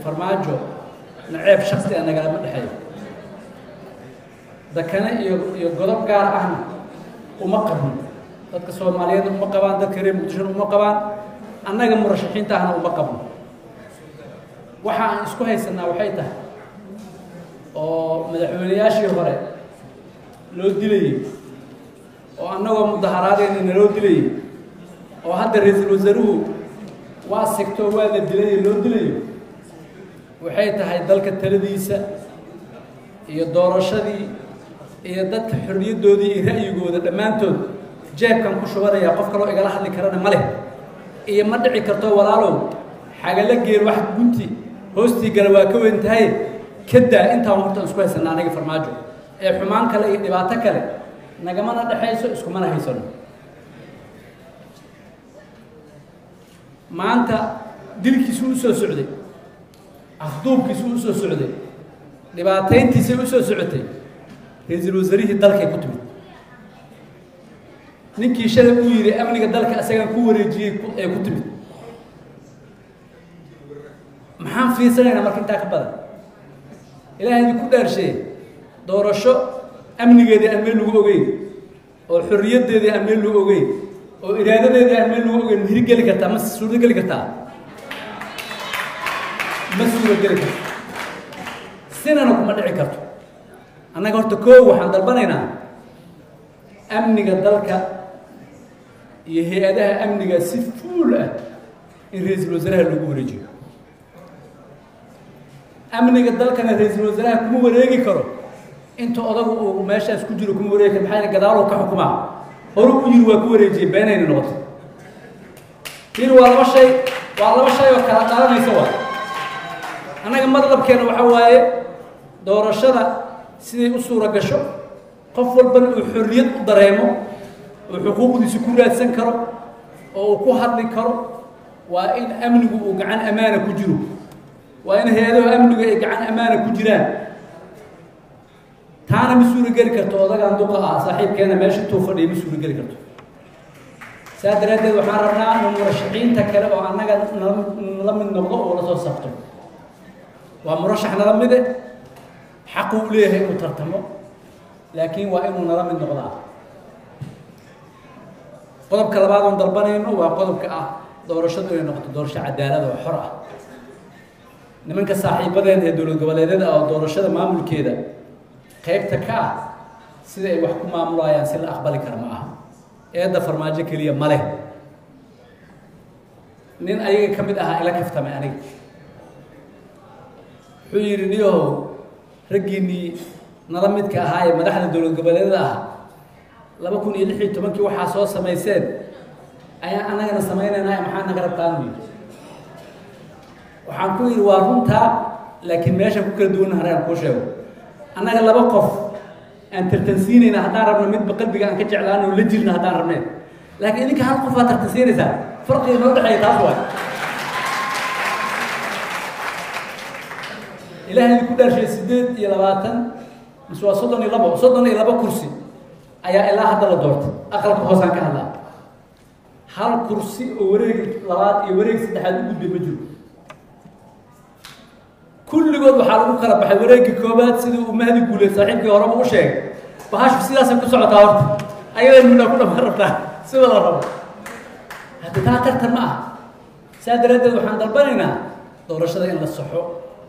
farmaajo naceeb shaksi a nagalama dhexeeyo dakane iyo iyo godob gaar ahna uma qabno dadka soomaaliyeed uma qabaan dadka reer muqdishona uma qabaan annaga murashaxiinta ahna uma qabno waxa aan isku haysanaa waxay tahay oo madaxweynayaashii hore loo dilayey oo annagoo mudaharaadeyna naloo dilayey oo hadda ra-iisul wasaaruhu waa sigtoo waa la dilaye loo dilayo waxay tahay dalka taladiisa iyo doorashadii iyo dadka xorriyaddoodii iyo ra'yigooda dhammaantood jeebkan ku shubanaya qof kaloo igala hadli karana ma leh iyo ma dhici karto walaalow xagala geel wax gunti hoostii gala waa ka weyn tahay kadaa intaan horta isku haysana anaga farmaajo ee xumaan kale iyo dhibaato kale nagamana dhexayso iskumana haysano maanta dilkiisuu usoo socday afduubkiisuu usoo socday dhibaatayntiisay usoo socotay ra-iisul wasaarihii dalkay ku timid ninkii shalay uu yidhi amniga dalka isagaan ku wareejiyey ee ku timid maxaan fiirsanaynaa marka intaa ka badan ilaahay idinku dhaarsheeye doorasho amnigeedii aan meel lagu ogeyn oo xorriyaddeedii aan meel lagu ogeyn oo iraadadeedii aan meel lagu ogeyn ma hirgeli kartaa ma suuro geli kartaa ma suuro geli karto sinana kuma dhici karto annaga horta koo waxaan dalbanaynaa amniga dalka iyo hay-adaha amniga si fuul ah in ra-iisul wasaaraha lagu wareejiyo amniga dalkana ra-iisul wasaaraha kuma wareegi karo inta odagu uu meeshaas ku jiro kuma wareegi karo maxaa yeele gadaaluu ka xukumaa horu u yiri waa ku wareejiyey beenayna noqotay yiri waa laba shay waa laba shay oo kala dhalanaysa waa annaga madlabkeena waxa waaye doorashada siday u suura gasho qof walbana uu xorriyad u dareemo oo xuquuqdiisa ku raadsan karo oo uu ku hadli karo waa in amnigu uu gacan ammaana ku jiro waa in hay-adaha amnigu ay gacan ammaana ku jiraan taana ma suuro geli karto odagaan duqa ah saaxiibkeena meesha intuu fadhiya ma suuro geli karto saa daraaddeed waxaan rabnaa in murashaxiinta kale oo annaga nala mid noqdo oo la soo sabto waa murashax nala mide xaqu u leeyahay inuu tartamo laakiin waa inuu nala mid noqdaa qodobka labaad oon dalbanayno waa qodobka ah doorashadu inay noqoto doorasho cadaalada oo xor ah nimanka saaxiibadeeda ee dowlad goboleedyada oo doorashada maamulkeeda qaybta ka ah sida ay wax ku maamulayaan si la aqbali kara ma aha eedda farmaajo keliya ma leh nin ayaga ka mid ahaa ila kaftamay aniga wuxuu yidhi niyahow raggiinnii nala midka ahaa ee madaxda dowlad goboleedyada ah laba kun iyo lix iyo tobankii waxaa soo samayseen ayaan annagana samaynaynaa maxaa naga rabtaanu yidhi waxaan ku yidhi waa runtaa laakiin meeshaan ku kala duwan haraan kuu sheego annaga laba qof aan tartansiinayna haddaan rabno midba qalbiga aan ka jeclaano la jirna haddaan rabneen laakiin idinka hal qof aad tartansiinaysaa farqiga noo dhexeeya taas waay ilaahay idinku dhaarshay siddeed iyo labaatan mise waa soddon iyo labo soddon iyo labo kursi ayaa ilaa hadda la doortay aqalka hoosaan ka hadlaa hal kursi oo wareeg labaad iyo wareeg saddexaad u gudbay ma jiro kulligood waxaa lagu kala baxay wareegii koobaad sidii uu mahdi guulay saaxiibkii horeba u sheegay bahashu sidaasay ku socotaa horta ayaday midnaa ku dhamaan rabtaa sida la rabo haddi taa tartan ma ah saa daraaddeed waxaan dalbanaynaa doorashada in la saxo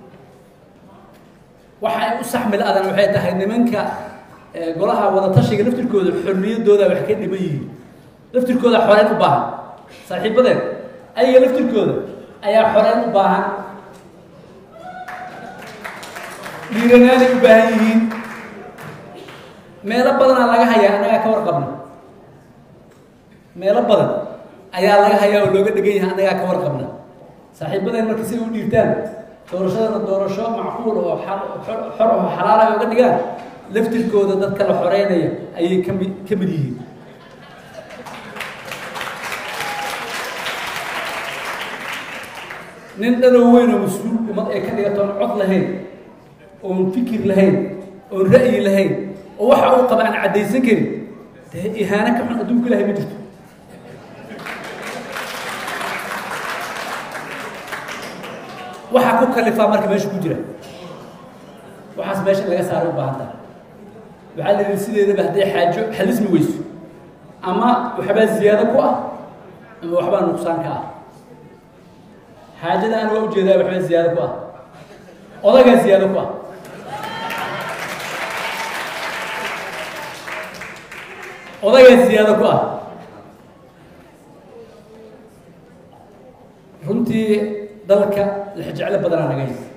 waxa ay u saxmil adan waxay tahay nimanka golaha wadatashiga laftirkooda xorriyaddooda wax ka dhiman yihiin laftirkooda xoreyn u baahan saaxiibadeen ayaga laftirkooda ayaa xoreyn u baahan dhiiranaanay u baahan yihiin meelo badanaa laga hayaa annagaa ka warqabna meelo badan ayaa laga hayaa oo looga dhegan yahay annagaa ka warqabna saaxiibadeen marka si u dhiirtaan doorashadana doorasho macquul oo xor oo xalaal ay uga dhigaan laftirkooda dadka la xoreynaya ayay kami ka mid yihiin nin dhanow weyn oo mas-uul ummad ay ka dhigatoon cod lahayn oon fikir lahayn oon ra'yi lahayn oo waxa uu qaba aan caddaysan karin dee ihaano ka xun adduunka ilahay ma jirto waxaa ku kalifaa marka meesha ku jira waxaas meesha in laga saaray u baahan tahay waxaa la yidhi sideedaba hadday xaajo xalismi weyso ama waxbaa ziyaado ku ah ama waxbaa nuqsaan ka ah xaajada aan waa ujeedaa waxbaa ziyaado ku ah odagaa ziyaado ku ah odagaa ziyaado ku ah runtii dalka lexjeclo badanaa naga haysa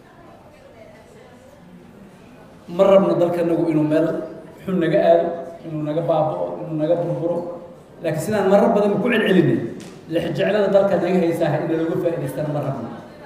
ma rabno dalkanagu inuu meel xun naga aado inuu naga baaba'o inuu naga burburo laakiin sidaan marar badan ku celcelinay lexjeclada dalka naga haysaa in looga faa'idaystana ma rabno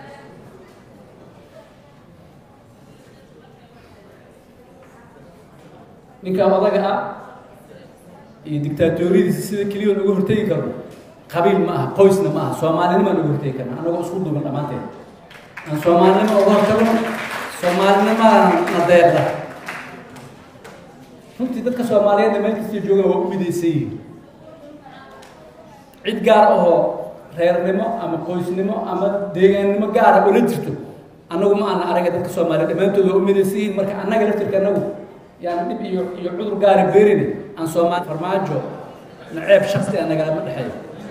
ninkaa odaga ah iyo dictaatoriyadiisa sida keliya naga hortegi karno qabiil ma aha qoysna ma aha soomaalinima naga hortegi karna anagoo isku duuban dhammaanteed aan soomaalinima uga hortagno soomaalinimadana na deeqda runtii dadka soomaaliyeedna meel kasta joogaan waa u midaysan yihiin cid gaar ahoo reernimo ama qoysnimo ama deegaannimo gaara oo la jirto annagu ma ana araga dadka soomaaliyeed dhammaantood waa u midaysan yihiin marka annaga laftirka annagu yaani dhib iyo iyo cudur gaara beerini aan soomaali farmaajo naceeb shaksi a nagalama dhexeeyo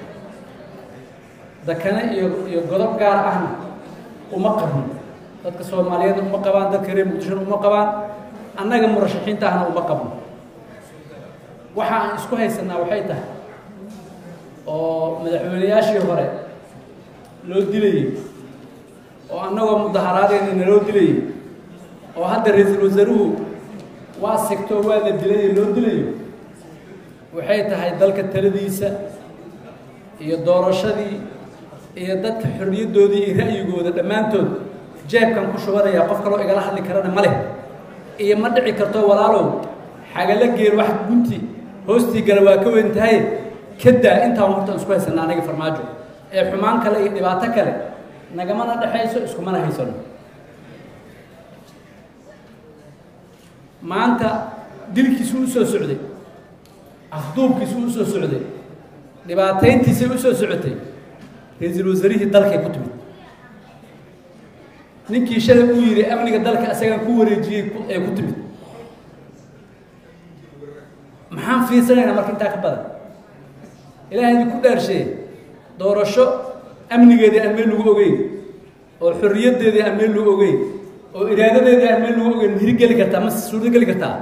dakane iyo iyo godob gaar ahna uma qabno dadka soomaaliyeedna uma qabaan dadka reer muqdishona uma qabaan annaga murashaxiinta ahna uma qabno waxa aan isku haysanaa waxay tahay oo madaxweynayaashii hore loo dilayey oo annagoo mudaharaadeyna naloo dilayey oo hadda ra-iisul wasaaruhu waa sigto waa la dilaye loo dilayo waxay tahay dalka taladiisa iyo doorashadii iyo dadka xorriyaddoodii iyo ra'yigooda dhammaantood jeebkan ku shubanayaa qof kaloo igala hadli karana ma leh iyo ma dhici karto walaalow xagala geel wax gunti hoostii gala waa ka weyn tahay kadaa intaan hortaan isku haysana anaga farmaajo ee xumaan kale iyo dhibaato kale nagamana dhexayso iskumana haysano maanta dilkiisu u soo socday afduubkiisu u soo socday dhibaatayntiisay u soo socotay ra-iisul wasaarihii dalkay ku timid ninkii shalay uu yidhi amniga dalka isagaan ku wareejiyey ee ku timid maxaan fiirsanaynaa marka intaa ka badan ilaahay idinku dhaarsheeye doorasho amnigeedii aan meel lagu ogeyn oo xorriyaddeedii aan meel lagu ogeyn oo iraadadeedii aan meel lagu ogeyn ma hirgeli kartaa ma suurto geli kartaa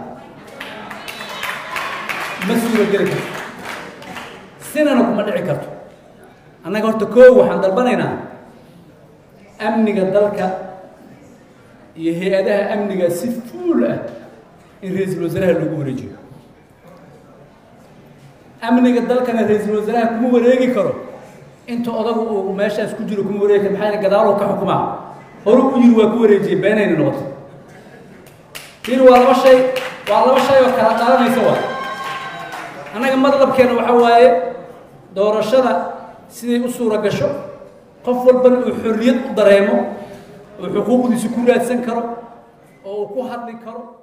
ma suuro geli karto sinana kuma dhici karto annaga horta koo waxaan dalbanaynaa amniga dalka iyo hay-adaha amniga si fuul ah in ra-iisul wasaaraha loogu wareejiyo amniga dalkana ra-iisul wasaaraha kuma wareegi karo inta odagu uu meeshaas ku jiro kuma wareegi karo maxaa gadaaloo ka xukumaa horu u yiri waa ku wareejiyey beenayna noqotay yiri waa laba shay waa laba shay oo kala qaadanaysa waa annaga madlabkeena waxa waaye doorashada siday u suura gasho qof walbana uu xorriyad u dareemo oo xuquuqdiisa ku raadsan karo oo uu ku hadli karo